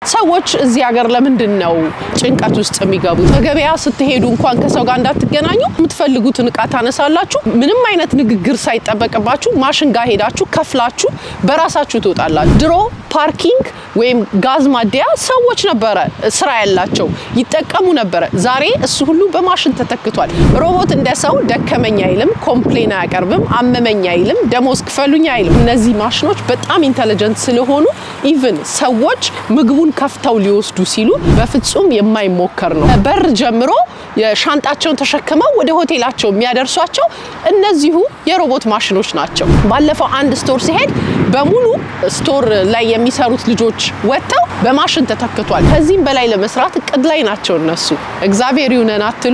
ሰዎች እዚህ ሀገር ለምንድን ነው ጭንቀት ውስጥ የሚገቡት? በገበያ ስትሄዱ እንኳን ከሰው ጋር እንዳትገናኙ የምትፈልጉትን እቃ ታነሳላችሁ። ምንም አይነት ንግግር ሳይጠበቅባችሁ ማሽን ጋር ሄዳችሁ ከፍላችሁ በራሳችሁ ትወጣላችሁ። ድሮ ፓርኪንግ ወይም ጋዝ ማደያ ሰዎች ነበረ ስራ ያላቸው ይጠቀሙ ነበረ። ዛሬ እሱ ሁሉ በማሽን ተተክቷል። ሮቦት እንደ ሰው ደከመኝ አይልም፣ ኮምፕሌን አያቀርብም፣ አመመኝ አይልም፣ ደሞዝ ክፈሉኝ አይልም። እነዚህ ማሽኖች በጣም ኢንተለጀንት ስለሆኑ ኢቭን ሰዎች ምግቡን ከፍተው ሊወስዱ ሲሉ በፍጹም የማይሞከር ነው። በር ጀምሮ የሻንጣቸውን ተሸክመው ወደ ሆቴላቸው የሚያደርሷቸው እነዚሁ የሮቦት ማሽኖች ናቸው። ባለፈው አንድ ስቶር ሲሄድ በሙሉ ስቶር ላይ የሚሰሩት ልጆች ወጥተው በማሽን ተተክቷል። ከዚህም በላይ ለመስራት እቅድ ላይ ናቸው እነሱ። እግዚአብሔር ይሁነን አትሉ?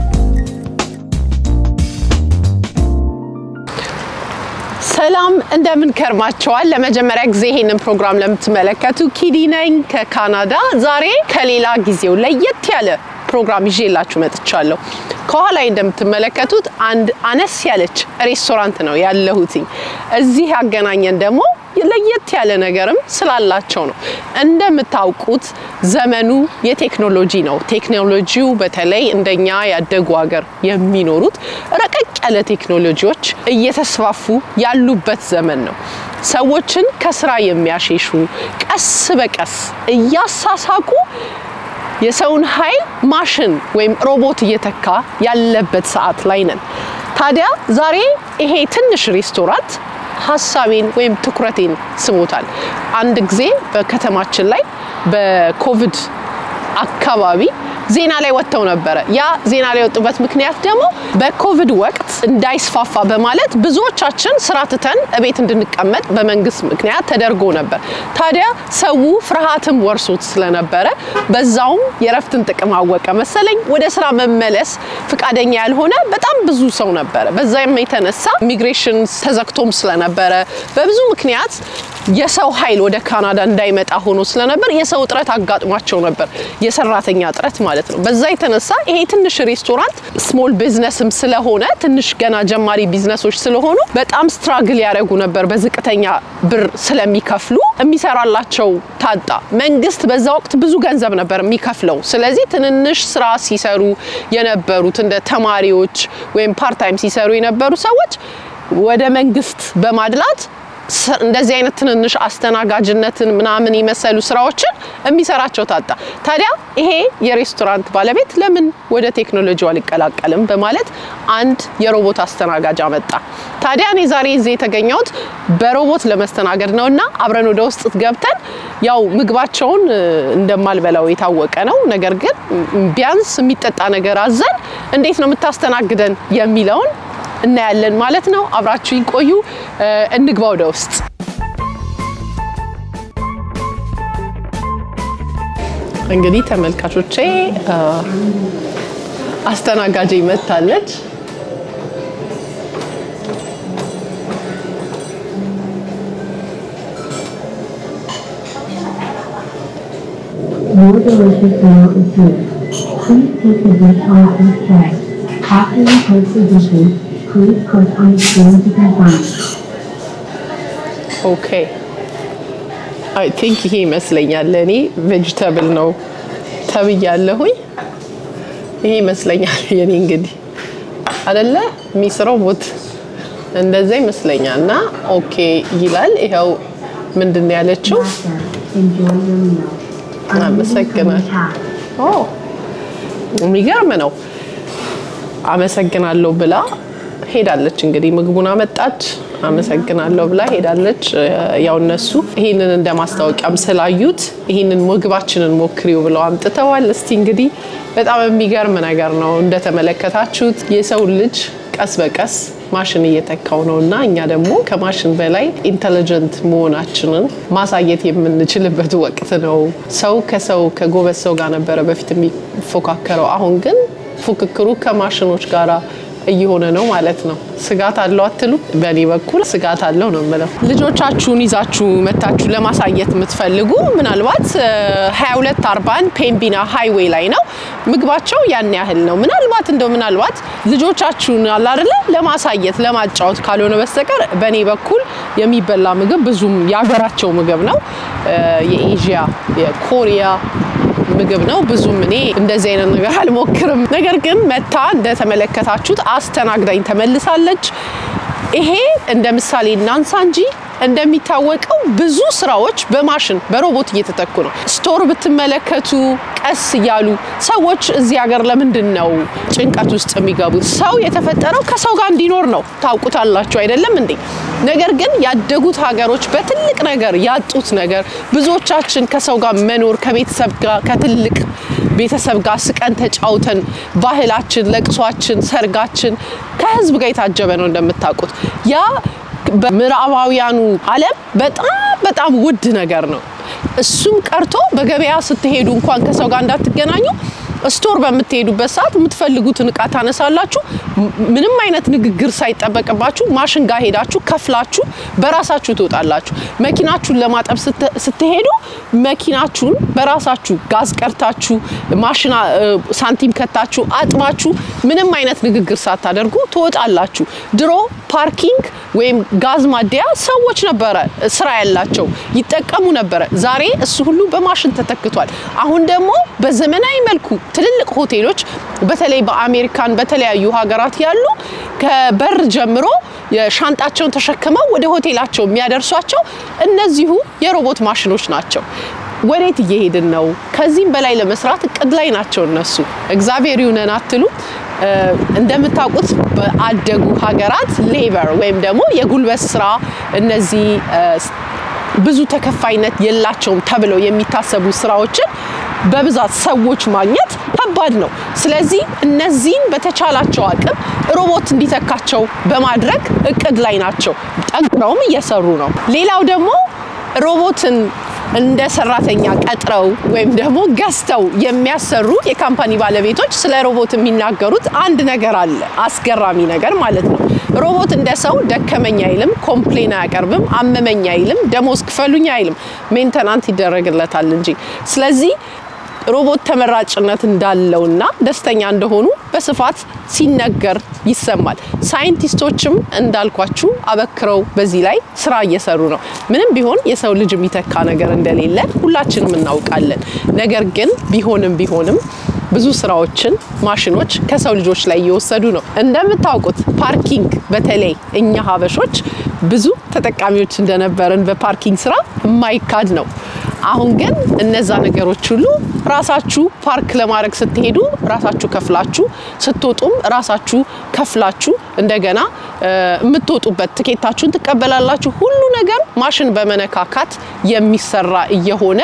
ሰላም እንደምን ከርማቸዋል? ለመጀመሪያ ጊዜ ይሄንን ፕሮግራም ለምትመለከቱ ኪዲ ነኝ ከካናዳ። ዛሬ ከሌላ ጊዜው ለየት ያለ ፕሮግራም ይዤላችሁ መጥቻለሁ። ከኋላ እንደምትመለከቱት አንድ አነስ ያለች ሬስቶራንት ነው ያለሁትኝ። እዚህ ያገናኘን ደግሞ ለየት ያለ ነገርም ስላላቸው ነው። እንደምታውቁት ዘመኑ የቴክኖሎጂ ነው። ቴክኖሎጂው በተለይ እንደኛ ያደጉ ሀገር የሚኖሩት ረቀቅ ያለ ቴክኖሎጂዎች እየተስፋፉ ያሉበት ዘመን ነው። ሰዎችን ከስራ የሚያሸሹ ቀስ በቀስ እያሳሳቁ የሰውን ኃይል ማሽን ወይም ሮቦት እየተካ ያለበት ሰዓት ላይ ነን። ታዲያ ዛሬ ይሄ ትንሽ ሬስቶራንት ሀሳቤን ወይም ትኩረቴን ስቦታል። አንድ ጊዜ በከተማችን ላይ በኮቪድ አካባቢ ዜና ላይ ወጥተው ነበረ። ያ ዜና ላይ የወጡበት ምክንያት ደግሞ በኮቪድ ወቅት እንዳይስፋፋ በማለት ብዙዎቻችን ስራ ትተን እቤት እንድንቀመጥ በመንግስት ምክንያት ተደርጎ ነበር። ታዲያ ሰው ፍርሃትም ወርሶት ስለነበረ በዛውም የረፍትን ጥቅም አወቀ መሰለኝ ወደ ስራ መመለስ ፍቃደኛ ያልሆነ በጣም ብዙ ሰው ነበረ። በዛም የተነሳ ኢሚግሬሽን ተዘግቶም ስለነበረ በብዙ ምክንያት የሰው ኃይል ወደ ካናዳ እንዳይመጣ ሆኖ ስለነበር የሰው እጥረት አጋጥሟቸው ነበር፣ የሰራተኛ እጥረት ማለት ነው። በዛ የተነሳ ይሄ ትንሽ ሬስቶራንት ስሞል ቢዝነስም ስለሆነ ትንሽ ገና ጀማሪ ቢዝነሶች ስለሆኑ በጣም ስትራግል ያደረጉ ነበር። በዝቅተኛ ብር ስለሚከፍሉ የሚሰራላቸው ታጣ። መንግስት በዛ ወቅት ብዙ ገንዘብ ነበር የሚከፍለው። ስለዚህ ትንንሽ ስራ ሲሰሩ የነበሩት እንደ ተማሪዎች ወይም ፓርታይም ሲሰሩ የነበሩ ሰዎች ወደ መንግስት በማድላት እንደዚህ አይነት ትንንሽ አስተናጋጅነትን ምናምን የመሰሉ ስራዎችን የሚሰራቸው ታጣ። ታዲያ ይሄ የሬስቶራንት ባለቤት ለምን ወደ ቴክኖሎጂው አልቀላቀልም በማለት አንድ የሮቦት አስተናጋጅ አመጣ። ታዲያ እኔ ዛሬ እዚህ የተገኘሁት በሮቦት ለመስተናገድ ነው እና አብረን ወደ ውስጥ ገብተን ያው ምግባቸውን እንደማልበላው የታወቀ ነው። ነገር ግን ቢያንስ የሚጠጣ ነገር አዘን እንዴት ነው የምታስተናግደን የሚለውን እናያለን ማለት ነው። አብራችሁ ይቆዩ። እንግባ ወደ ውስጥ። እንግዲህ ተመልካቾቼ አስተናጋጅ መታለች። More delicious meal is here. Please take the dish off this tray. After you place the dishes, please click on the screen to confirm. ኦኬ አይ ቲንክ ይሄ ይመስለኛል። እኔ ቬጅተብል ነው ተብያለሁኝ። ይሄ ይመስለኛል የኔ እንግዲህ አይደለ የሚስረው ቦት እንደዛ ይመስለኛል። እና ኦኬ ይላል። ይኸው ምንድን ነው ያለችው? Master, enjoy your meal. አመሰግናል። ኦ የሚገርም ነው። አመሰግናለሁ ብላ ሄዳለች። እንግዲህ ምግቡን አመጣች፣ አመሰግናለሁ ብላ ሄዳለች። ያው እነሱ ይህንን እንደ ማስታወቂያም ስላዩት ይህንን ምግባችንን ሞክሪው ብለው አምጥተዋል። እስቲ እንግዲህ በጣም የሚገርም ነገር ነው። እንደተመለከታችሁት የሰው ልጅ ቀስ በቀስ ማሽን እየተካው ነው እና እኛ ደግሞ ከማሽን በላይ ኢንተሊጀንት መሆናችንን ማሳየት የምንችልበት ወቅት ነው። ሰው ከሰው ከጎበዝ ሰው ጋር ነበረ በፊት የሚፎካከረው። አሁን ግን ፉክክሩ ከማሽኖች ጋር እየሆነ ነው ማለት ነው። ስጋት አለው አትሉ? በእኔ በኩል ስጋት አለው ነው የምለው። ልጆቻችሁን ይዛችሁ መታችሁ ለማሳየት የምትፈልጉ ምናልባት 2240 ፔምቢና ሃይዌይ ላይ ነው። ምግባቸው ያን ያህል ነው። ምናልባት እንደው ምናልባት ልጆቻችሁን አለ አይደለ ለማሳየት ለማጫወት ካልሆነ በስተቀር በእኔ በኩል የሚበላ ምግብ ብዙም የሀገራቸው ምግብ ነው። የኤዥያ የኮሪያ ምግብ ነው። ብዙም እኔ እንደዚህ አይነት ነገር አልሞክርም። ነገር ግን መታ እንደተመለከታችሁት አስተናግዳኝ ተመልሳለች። ይሄ እንደ ምሳሌ እናንሳ እንጂ እንደሚታወቀው ብዙ ስራዎች በማሽን በሮቦት እየተተኩ ነው። ስቶር ብትመለከቱ ቀስ እያሉ ሰዎች እዚህ ሀገር ለምንድን ነው ጭንቀት ውስጥ የሚገቡት? ሰው የተፈጠረው ከሰው ጋር እንዲኖር ነው። ታውቁታላችሁ አይደለም እንዴ? ነገር ግን ያደጉት ሀገሮች በትልቅ ነገር ያጡት ነገር ብዙዎቻችን ከሰው ጋር መኖር ከቤተሰብ ጋር ከትልቅ ቤተሰብ ጋር ስቀን ተጫውተን ባህላችን፣ ለቅሷችን፣ ሰርጋችን ከህዝብ ጋር የታጀበ ነው እንደምታውቁት ያ በምዕራባውያኑ ዓለም በጣም በጣም ውድ ነገር ነው። እሱም ቀርቶ በገበያ ስትሄዱ እንኳን ከሰው ጋር እንዳትገናኙ ስቶር በምትሄዱበት ሰዓት የምትፈልጉትን እቃ ታነሳላችሁ። ምንም አይነት ንግግር ሳይጠበቅባችሁ ማሽን ጋር ሄዳችሁ ከፍላችሁ በራሳችሁ ትወጣላችሁ። መኪናችሁን ለማጠብ ስትሄዱ መኪናችሁን በራሳችሁ ጋዝ ቀርታችሁ ማሽና ሳንቲም ከታችሁ አጥባችሁ ምንም አይነት ንግግር ሳታደርጉ ትወጣላችሁ። ድሮ ፓርኪንግ ወይም ጋዝ ማደያ ሰዎች ነበረ ስራ ያላቸው ይጠቀሙ ነበረ። ዛሬ እሱ ሁሉ በማሽን ተተክቷል። አሁን ደግሞ በዘመናዊ መልኩ ትልልቅ ሆቴሎች በተለይ በአሜሪካን በተለያዩ ሀገራት ያሉ ከበር ጀምሮ የሻንጣቸውን ተሸክመው ወደ ሆቴላቸው የሚያደርሷቸው እነዚሁ የሮቦት ማሽኖች ናቸው። ወዴት እየሄድን ነው? ከዚህም በላይ ለመስራት እቅድ ላይ ናቸው እነሱ። እግዚአብሔር ይሁነን አትሉ? እንደምታውቁት በአደጉ ሀገራት ሌበር ወይም ደግሞ የጉልበት ስራ እነዚህ ብዙ ተከፋይነት የላቸውም ተብለው የሚታሰቡ ስራዎችን በብዛት ሰዎች ማግኘት ከባድ ነው። ስለዚህ እነዚህን በተቻላቸው አቅም ሮቦት እንዲተካቸው በማድረግ እቅድ ላይ ናቸው። ጠንክረውም እየሰሩ ነው። ሌላው ደግሞ ሮቦትን እንደ ሰራተኛ ቀጥረው ወይም ደግሞ ገዝተው የሚያሰሩ የካምፓኒ ባለቤቶች ስለ ሮቦት የሚናገሩት አንድ ነገር አለ፣ አስገራሚ ነገር ማለት ነው። ሮቦት እንደ ሰው ደከመኝ አይልም፣ ኮምፕሌን አያቀርብም፣ አመመኝ አይልም፣ ደሞዝ ክፈሉኝ አይልም። ሜንተናንት ይደረግለታል እንጂ። ስለዚህ ሮቦት ተመራጭነት እንዳለውና ደስተኛ እንደሆኑ በስፋት ሲነገር ይሰማል። ሳይንቲስቶችም እንዳልኳችሁ አበክረው በዚህ ላይ ስራ እየሰሩ ነው። ምንም ቢሆን የሰው ልጅ የሚተካ ነገር እንደሌለ ሁላችንም እናውቃለን። ነገር ግን ቢሆንም ቢሆንም ብዙ ስራዎችን ማሽኖች ከሰው ልጆች ላይ እየወሰዱ ነው። እንደምታውቁት ፓርኪንግ በተለይ እኛ ሀበሾች ብዙ ተጠቃሚዎች እንደነበርን በፓርኪንግ ስራ የማይካድ ነው። አሁን ግን እነዛ ነገሮች ሁሉ ራሳችሁ ፓርክ ለማድረግ ስትሄዱ ራሳችሁ ከፍላችሁ ስትወጡም ራሳችሁ ከፍላችሁ እንደገና የምትወጡበት ትኬታችሁን ትቀበላላችሁ። ሁሉ ነገር ማሽን በመነካካት የሚሰራ እየሆነ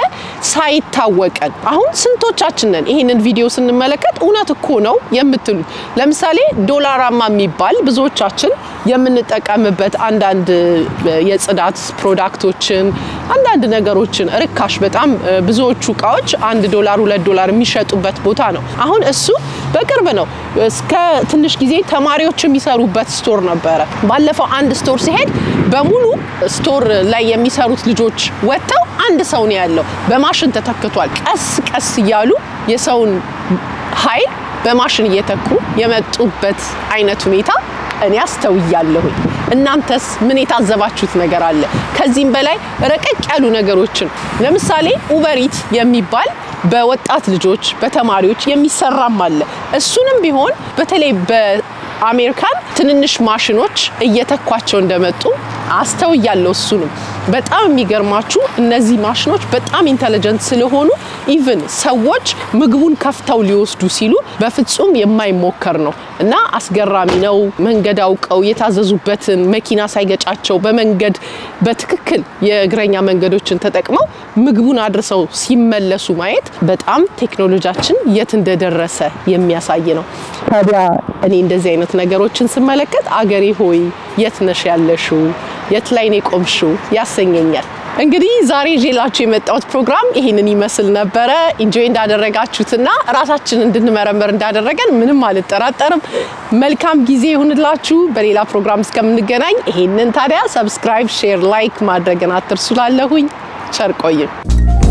ሳይታወቀን አሁን ስንቶቻችንን ይህንን ቪዲዮ ስንመለከት እውነት እኮ ነው የምትሉት። ለምሳሌ ዶላራማ የሚባል ብዙዎቻችን የምንጠቀምበት አንዳንድ የጽዳት ፕሮዳክቶችን አንዳንድ ነገሮችን ርካሽ በጣም ብዙዎቹ እቃዎች አንድ ዶላር ሁለት ዶላር የሚሸጡበት ቦታ ነው። አሁን እሱ በቅርብ ነው። እስከ ትንሽ ጊዜ ተማሪዎች የሚሰሩበት ስቶር ነበረ። ባለፈው አንድ ስቶር ሲሄድ በሙሉ ስቶር ላይ የሚሰሩት ልጆች ወጥተው አንድ ሰው ነው ያለው። በማሽን ተተክቷል። ቀስ ቀስ እያሉ የሰውን ኃይል በማሽን እየተኩ የመጡበት አይነት ሁኔታ እኔ አስተውያለሁኝ። እናንተስ ምን የታዘባችሁት ነገር አለ? ከዚህም በላይ ረቀቅ ያሉ ነገሮችን ለምሳሌ ኡበሪት የሚባል በወጣት ልጆች በተማሪዎች የሚሰራም አለ። እሱንም ቢሆን በተለይ በአሜሪካን ትንንሽ ማሽኖች እየተኳቸው እንደመጡ አስተውያለሁ። እሱንም በጣም የሚገርማችሁ እነዚህ ማሽኖች በጣም ኢንተለጀንት ስለሆኑ ኢቭን ሰዎች ምግቡን ከፍተው ሊወስዱ ሲሉ በፍጹም የማይሞከር ነው እና አስገራሚ ነው። መንገድ አውቀው የታዘዙበትን መኪና ሳይገጫቸው በመንገድ በትክክል የእግረኛ መንገዶችን ተጠቅመው ምግቡን አድርሰው ሲመለሱ ማየት በጣም ቴክኖሎጂያችን የት እንደደረሰ የሚያሳይ ነው። ታዲያ እኔ እንደዚህ አይነት ነገሮችን ስመለከት አገሬ ሆይ የት ነሽ ያለሽው? የት ላይ ነው የቆምሽው? ያሰኘኛል። እንግዲህ ዛሬ ይዤላችሁ የመጣሁት ፕሮግራም ይህንን ይመስል ነበረ። ኢንጆይ እንዳደረጋችሁትና ራሳችን እንድንመረምር እንዳደረገን ምንም አልጠራጠርም። መልካም ጊዜ ይሁንላችሁ። በሌላ ፕሮግራም እስከምንገናኝ ይሄንን ታዲያ ሰብስክራይብ፣ ሼር፣ ላይክ ማድረግን አትርሱ። ላለሁኝ ቸር ቆዩን።